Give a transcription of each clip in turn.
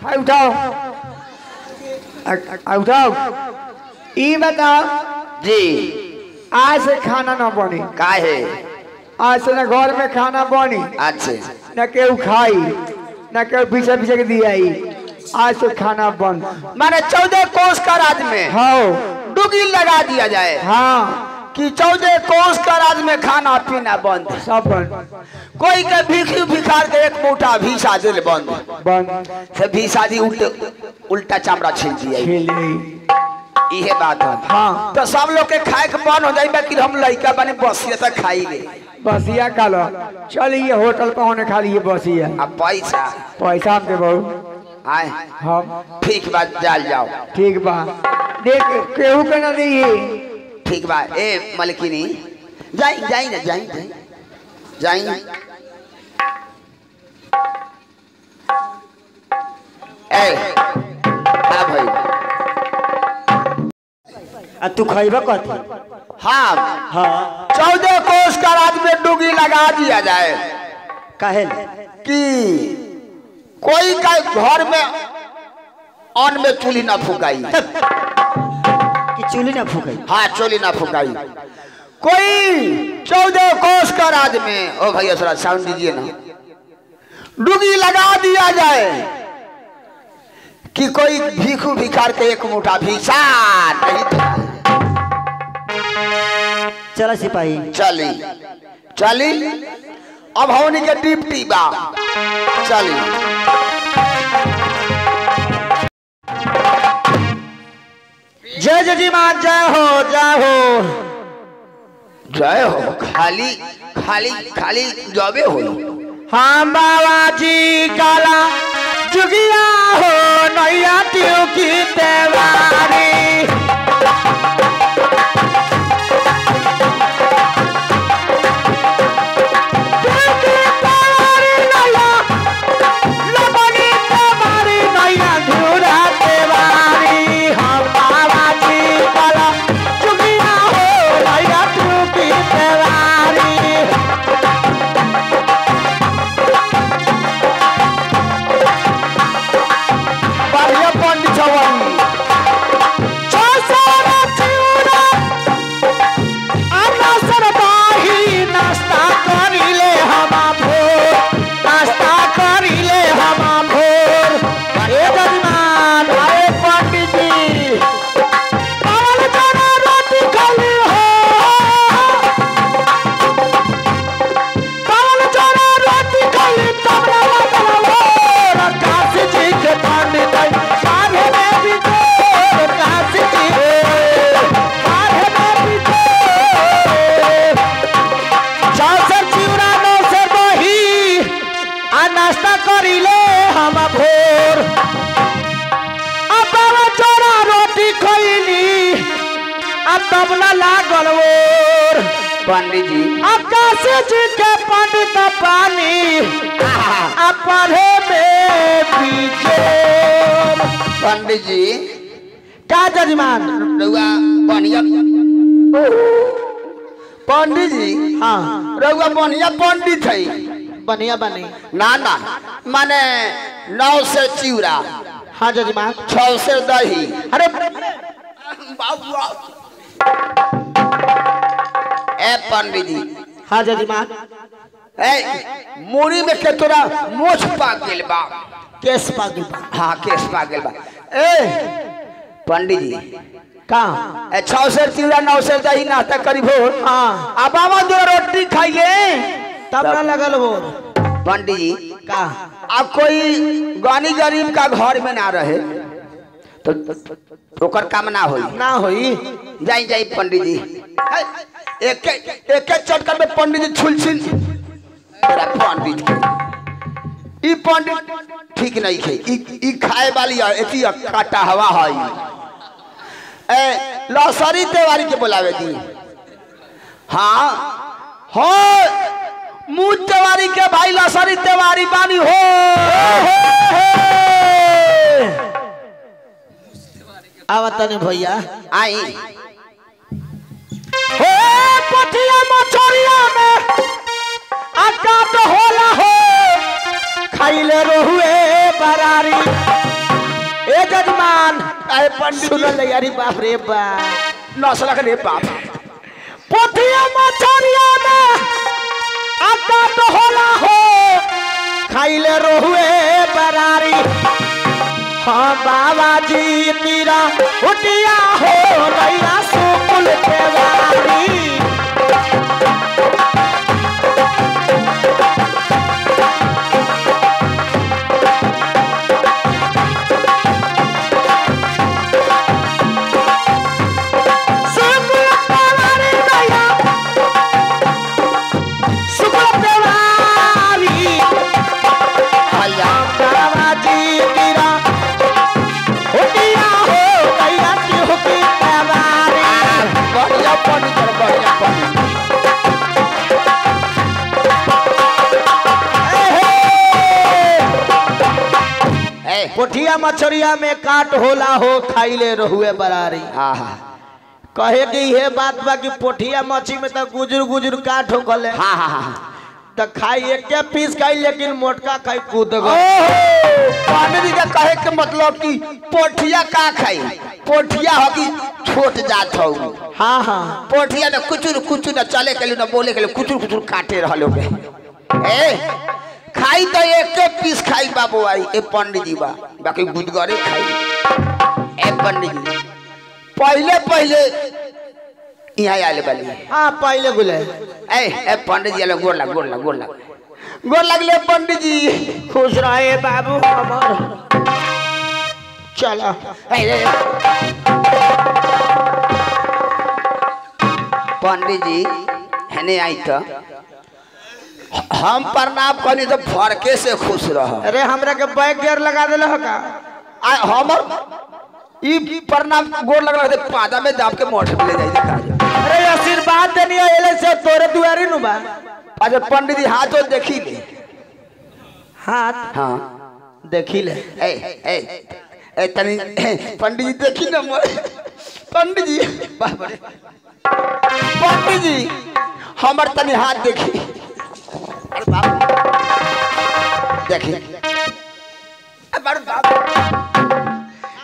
हाय उठाओ आ- आ- उठाओ ई बताओ जी आज से खाना न बनी काहे आज से न घर में खाना बनी अच्छे न केहू खाई न केहू पीछे पीछे के दियाई आज से खाना बंद माने चौदह कोस का राज में हाँ डुगी लगा दिया जाए हाँ कि चौदह कोस का राज में खाना पीना बंद सब बंद कोई के भीखी भिखार के एक मोटा भीसा दिल बंद बंद से भीसा दी उल्ट उल्टा चमड़ा छील दिया खेले इहे बात है हाँ तो सब लोग के खाए के बंद हो जाए बाकी हम लड़का बने बसिए तक खाई बसिया खा लो चल ये होटल पर होने खा लिए बसिया अब पैसा पैसा हमके बहु आए हम ठीक बात जाल जाओ ठीक बा देख केहू के ना दी ठीक बा ए मलकिनी जाई जाई ना जाई जाई जाई ए हाँ भाई आ तू खैबा कथी हाँ हाँ चौदह कोस का राज में डुगी लगा दिया जाए काहे कि कोई का घर में अन्न में चूल्ही ना फुकाई कि चूल्ही ना फूकै हाँ चोली ना फुकाई कोई चौदह कोस का राज में ओ भैया थोड़ा साउंड दीजिए ना डुगी लगा दिया जाए कि कोई भीखू भिखार के एक मुठा भीसा नहीं था। चला सिपाही चली चली अब होनी के डिप्टी बा चली जय जजीमान जय हो जय हो जय हो खाली खाली खाली जबे हो हम बाबा जी काला जुगिया हो नैया ट्यू की तेवारी बढ़िया पंडित छवई नाश्ता करिले हमा भोर नाश्ता करिले हमा भोर अरे जजमान अरे पंडित जी चावल चना रोटी खाली हो चावल चना रोटी खाली तबला लगल हो काशी जी के पंडित काहे में भी तो काशी जी काहे में भी तो चावसर चिवरा नौ से बही आ नाश्ता करिले हम भोर अब चोरा रोटी खैली अब तबला लागल ओर पंडित जी आकाश जी के पंडित पानी आ पढ़े में पीछे पंडित जी का जजमान रउआ बढ़िया पंडित जी हाँ रउआ बढ़िया पंडित है बढ़िया बनी ना ना माने नौ से चिवड़ा हाँ जजमान छौ से दही अरे बाबू ए पंडित जी हाँ जजमान ए मुड़ी में के तोरा मोछ पाक गेल बा केस पागिल बा। हाँ केस पाक गेल बा ए पंडित जी का ए छौ से चिवड़ा नौ से दही नाश्ता करी भोर हाँ आ बाबा दो रोटी खाइए तब ना लगल वो पंडित जी का अब कोई गानी गरीब का घर में ना रहे तो ओकर काम ना होई ना होई जाई जाई पंडित जी है, एक एक चटकर में पंडित जी छुलछिन तेरा पंडित के। ई पंडित ठीक नहीं खे ई ई खाए वाली है एती काटा हवा है ए लसरी तेवारी के बुलावे दी हाँ हो मुँह तेवारी के भाई लसरी तेवारी बानी हो आवतनी भैया आई हे पटिया मछरिया में आका तो होला हो खाइले रहुए बरारी ए जजमान अरे पंडित सुनल ले अरे बाप रे बाप नसलक रे बाप पोथिया मछरिया में आटा तो होला हो खाइले रोहुए बरारी हाँ बाबा जी मीरा उटिया हो रैया सुकुल के वारी सुकुल के वारी रैया सुकुल के वारी भैया बाबा जी मीरा उटिया हो रैया सुकुल के वारी बढ़िया पंडित है, बढ़िया पंडित ए पोठिया मछरिया में काट होला हो खाइले रहुए बरारी आहा कहे कि ये बात बा कि पोठिया मछली में तो गुजर गुजर काट हो गले हाँ हाँ हाँ तो खाई एक पीस खाई लेकिन मोटका खाई कूद गए ओहो, पंडित जी का कहे के मतलब कि पोठिया का खाई पोठिया हो कि छोट जात हो हाँ हाँ पोठिया ने कुचुर कुचुर न चले के लिए न बोले के लिए कुचुर कुचुर काटे रहलो बे ए खाई तो एक के पीस खाई बाबू आई ए पंडित जी बा बाकी गुदगरे खाई ए पंडित जी पहले पहले यहाँ आले बाली हाँ पहले गुले ए ए पंडित जी आले गोड़ लग गोड़ लग गोड़ लग गोड़ लगले पंडित जी खुश रहे बाबू हमर चलो ए, ए, ए। पंडित जी हेने आई तो हम प्रणाम करनी तो फरके से खुश रह अरे हमरा के बैग गेयर लगा दिल हो का आ हमर ई प्रणाम गोड़ लगल रहते पादा में दाब के मोठ में ले जाई देखा अरे आशीर्वाद देनी है एले से तोरे दुआरी नु बा अच्छा पंडित जी हाथ तो देखी ले हाथ हाँ देखी ले ए ए ए तनी पंडित जी देखी ना मोर पंडित जी बाप रे पंडित जी हमर तनी हाथ देखी अरे बाप देखी अरे बाप रे बाप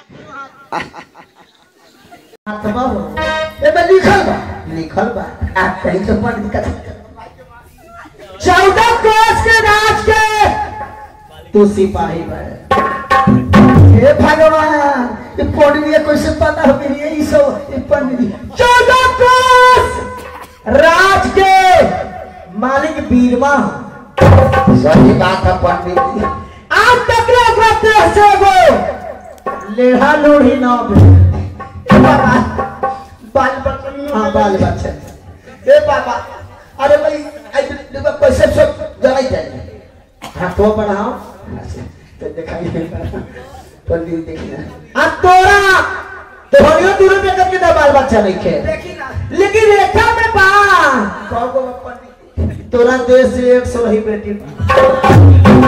एमे लिखल बा लिखल बा आ कहीं तो पंडित का चौदह कोस के राज के तू सिपाही बा हे भगवान ये पंडित कैसे पता हो गई ये सब ये पंडित चौदह कोस राज के मालिक बीरमा सही बात है पंडित जी आज तक रहते से वो लेढ़ा लोढ़ी ना बे बाबा बाल बच्चा हाँ बाल बच्चा ए बाबा अरे भाई आई देखो कैसे सब जलाई जाए हाथों बढ़ाओ तो दिखाई पंडित देखना आ तोरा तोहरियो दूर पे करके तो बाल बच्चा नहीं खे देखी ना लेकिन रेखा में बा कहो पंडित तोरा देश से एक सौ ही बेटी बा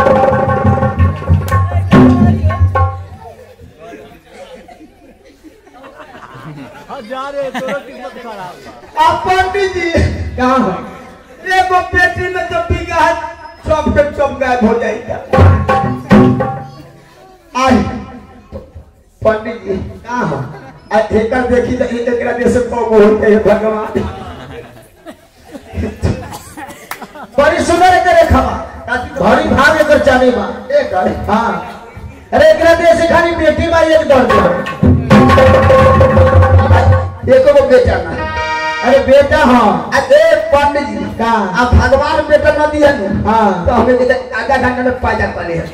आ पंडित जी कहाँ है एगो पेटी में तो बिगा सब के सब गायब हो जाएगा आई पंडित जी कहाँ है आ एकर देखी तो ए- एकरा देश से कब होते हैं भगवान बड़ी सुंदर करे खबा भरी भाग एकर जाने बा एकर हाँ अरे एकरा देश से खाली बेटी बा एक दर्द एको को बेटा ना अरे बेटा हाँ आ दे पंडित जी का आ भगवान बेटा न दिया नु हाँ तो हमें कहते आधा घंटा में पैदा कर ले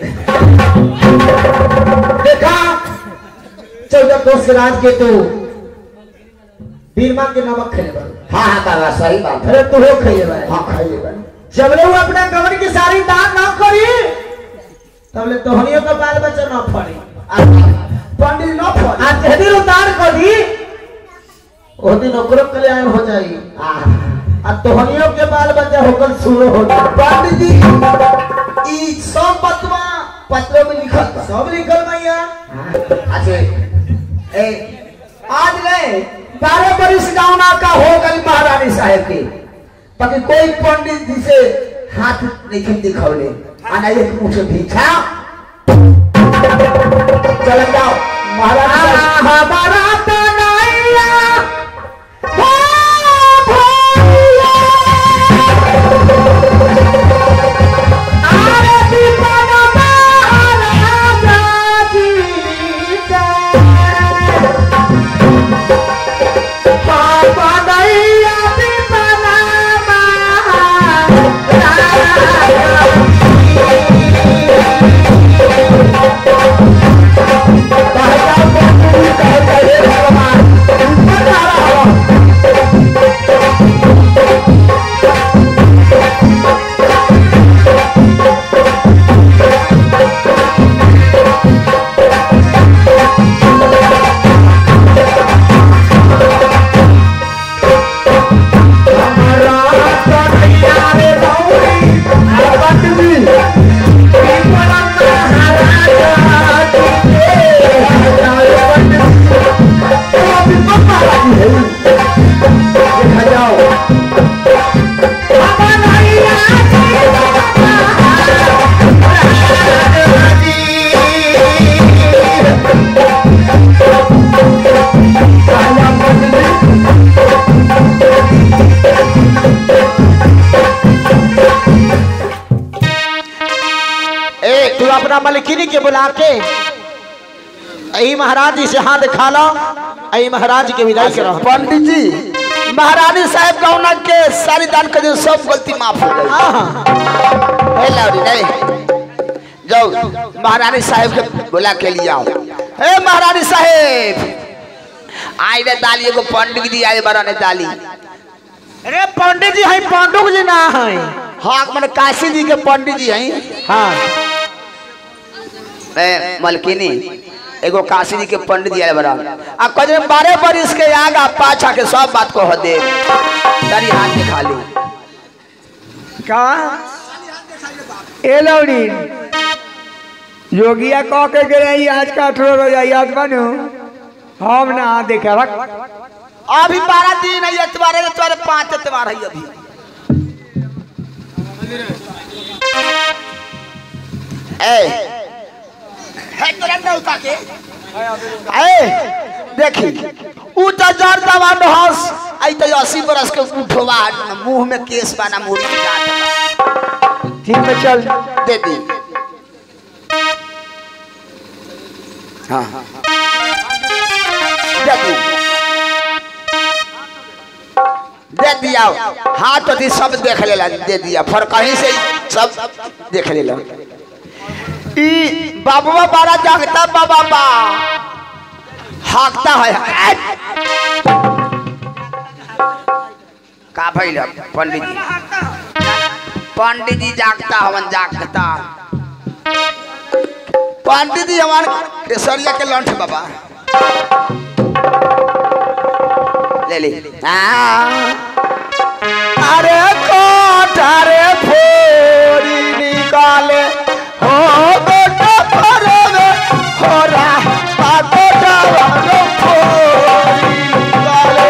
देखा चौदह कोस के राज के तू बीरमा के नमक खेले बा हाँ हाँ बाबा सही बात है अरे तू हो खेले बा हाँ खाइए बन जब ले वो अपना कमर की सारी दान ना करी तब ले तोहनियों का बाल बच्चा ना फड़ी पंडित न फल आज जहदी उतार करी ओ दिन ओकरो कल्याण हो जाई आ तोहनियों के बाल बच्चा होकर शुरू हो जाई पंडित जी ई सब बतवा पत्रों में लिखल बा सब लिखल भैया अच्छा ए आज गए बारह बरिस गाँव का हो गई महारानी साहब की बाकी कोई पंडित जी से हाथ नहीं दिखौले आना एक मुझे भीछा चल अपना मलिकिनी के बुला के यही महाराज जी से हाथ दिखा लो यही महाराज के विदाई करो पंडित जी महारानी साहब गौना के सारी दान कर दिए, सब गलती माफ हो गई हाँ हे लौरी नहीं जाओ महारानी साहब के बुला के लिए आओ हे महारानी साहब आई रे दाली एगो पंडित जी आए बड़ा ने दाली अरे पंडित जी है पांडुक जी ना है हाँ मैंने काशी जी के पंडित जी हैं हाँ ए मलकिनी एगो काशी जी के पंडित जी आए बड़ा आ कजरे बारह बरिस के आगा पाछा के सब बात को हो दे तारी हाथ दिखा ली का ए लौड़ी योगिया कह के गए आज का अठारह रोजा याद बनू हम ना देखे रख अभी बारह दिन है एतवार है एतवार पांच एतवार है अभी ए है तोरा न उठा के ए देखी उ त जर दवान हंस आई त 80 बरस के उठवा मुंह में केस बाना मुड़ी के जात ठीक में चल दे दी हाँ हाँ दे दी दे दिया हाथ अथी सब देख लेला दे दिया फर कहीं से ही सब देख लेला ई बाबुआ बारा जागता बाबा बा हाकता है का भइल पंडित जी पंडित जी जागता हवन जागता पंडित जी हमार केसरिया के लंठ बाबा ले ले हाँ। अरे कोठारे फोड़ी निकाले हो गोटा फरवे हो रहा गोटा वालो फोड़ी निकाले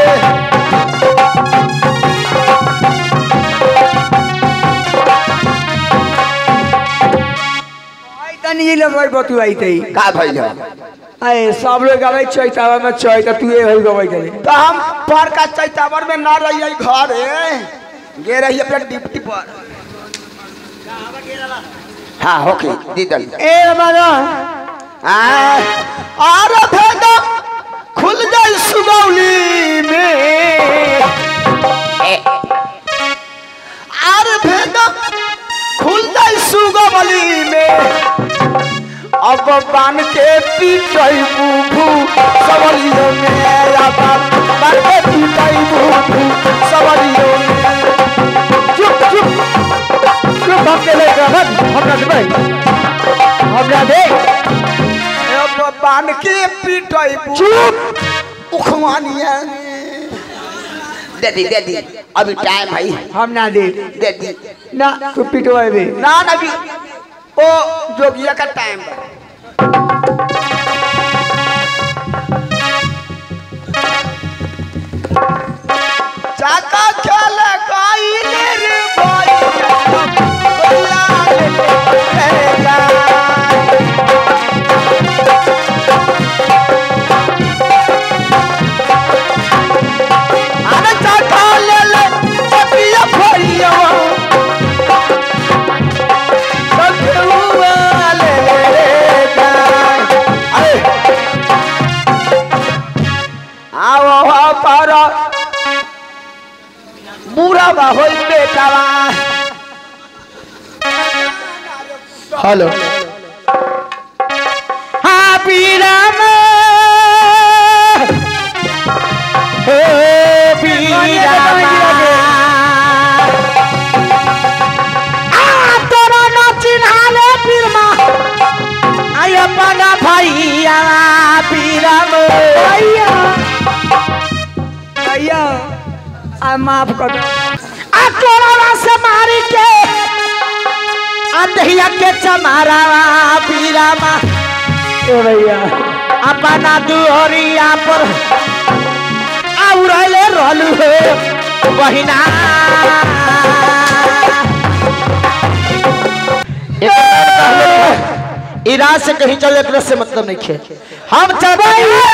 आई तनी ये लोग बतू आई तई का भइल आए सब लोग गवे चैतावा में चैता तू ये होई गवे तई तो हम पर का चैतावर में ना रही घर गे रही अपने डिप्टी पर हाँ ओके दीदल ए हमारा और भेदा खुल जाए सुगौली में और भेदा खुल जाए सुगौली में अब बान के पीटई बुभू सवलियों में अब बान के पीटई बुभू सवलियों में चुप चुप चुप हम के ले रहत हमरा दे हमरा दे अब बान के पीटई बुभू चुप उखवानिया दे दी दे दी अभी टाइम है हम ना दे दे दी ना तू पिटवाए ना ना अभी ओ जोगिया का टाइम बा चाका खेल काइले रे भाई गोला ले जा अरे चाका ले ले चपिया भरिया आओ पर बुरा बा होई बेटावा हेलो हाँ पीराम हे पीराम आ तोरा न चिन्हाले पीरमा आय अपना भैया पीराम भैया भैया आ माफ कर दो आ तोरा से मारी के अंधिया के चमारा पीरामा ए भैया अपना दुहरिया पर आउरले रहलू हे बहिना इराज से कहीं चल एक से मतलब नहीं खे हम चल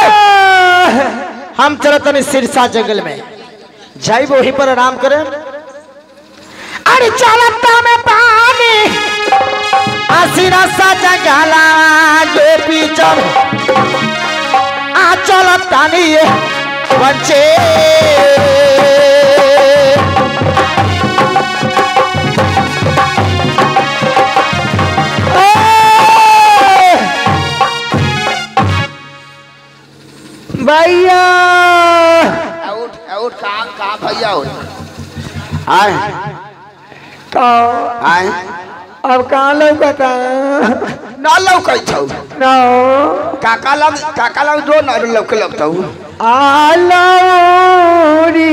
हम चलत नहीं सिरसा जंगल में जाई वहीं पर आराम करें अरे चलता में पानी आसिरा साजा गाला गोपी जब आ चल तानी बच्चे भैया आउट आउट कहाँ कहाँ भैया हो आए तो आए अब कहाँ लौकता ना लौकै छौ ना काका लग काका लग जो ना लौके लगतौ आलौरी